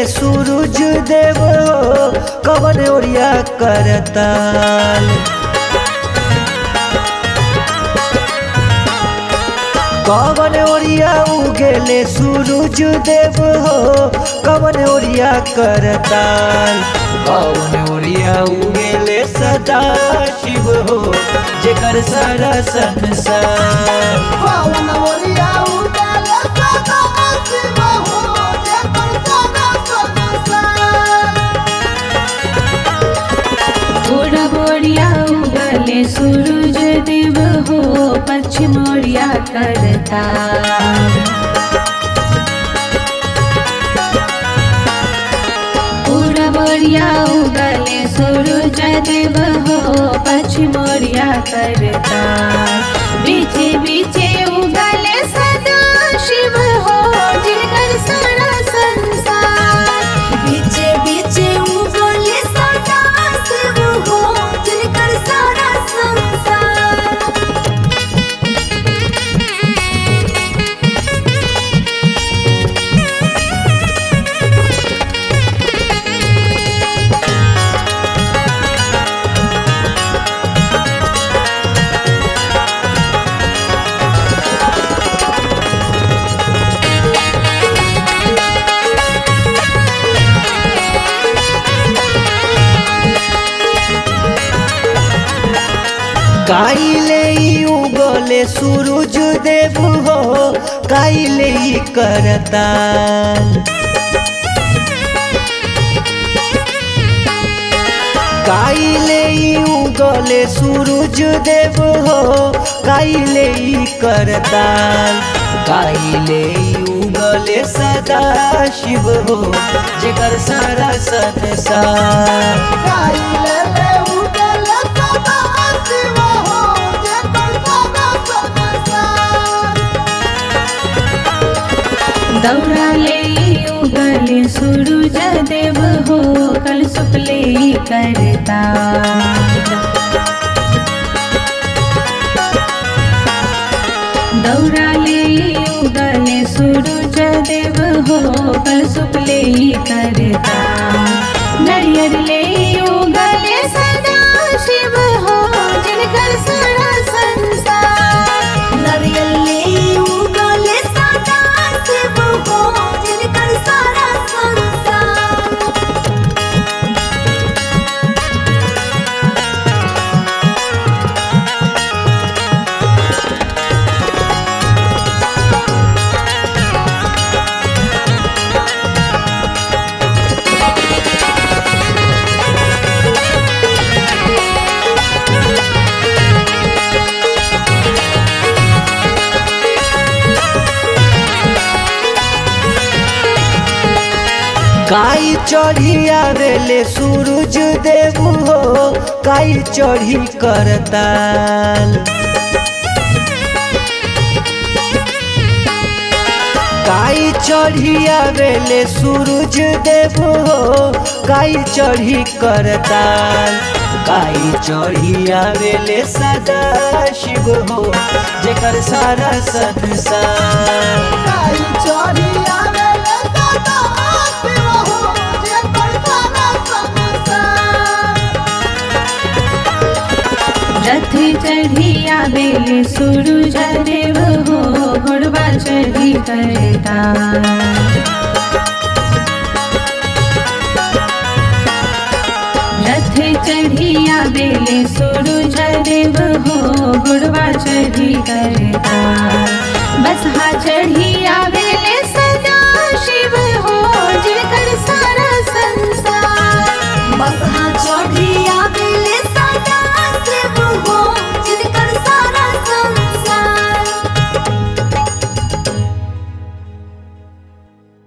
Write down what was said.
सूरज देव हो कवन ओरिया करताल कवन ओरिया उगेले सूरज देव हो कवन ओरिया करताल कवन ओरिया उगेले सदा शिव हो जेकर सारा संसार पावन ओरिया उगले सदा शिव हो जेकर सारा संसार पूरा बोरिया उगले सूरज देव हो पश्चिम ओरिया करता पूरा बोरिया उगले सूरज देव हो पश्चिम ओरिया करता बीचे बीचे उगले सदा शिव हो जिनकर सारा संसार बीचे बीचे उगले सदा शिव हो जिनकर सारा संसार काइले ई उगले सूरज देव हो काइले ई करताल काइले ई उगले सूरज देव हो काइले ई करताल काइले ई उगले सदा शिव हो जेकर सारा संसार काइले ले उगले सदा शिव हो जेकर सारा संसार दौड़ाले उगले सूरज देव हो कल सुपले करता दौड़ाले उगले सूरज देव हो कल सुपले करता नरियर ले उगले सदा शिव हो जिनकर सारा संसार नरियल ले उगले सदा शिव हो जिनकर सारा संसार काई चढ़ी आवेले सूरज देव हो काई चढ़ी करताल काई चढ़ी आवेले सूरज देव हो काई चढ़ी करताल काई चढ़ी आवेले सदा शिव हो जेकर सारा संसार काई चोरी आवेले सदा शिव हो जेकर सारा संसार रथ चढ़िया बेल सूरज देव हो घोड़वा चढ़ी करता रथ चढ़िया बेल सूरज देव हो घोड़वा चढ़ी करता बसहा चढ़िया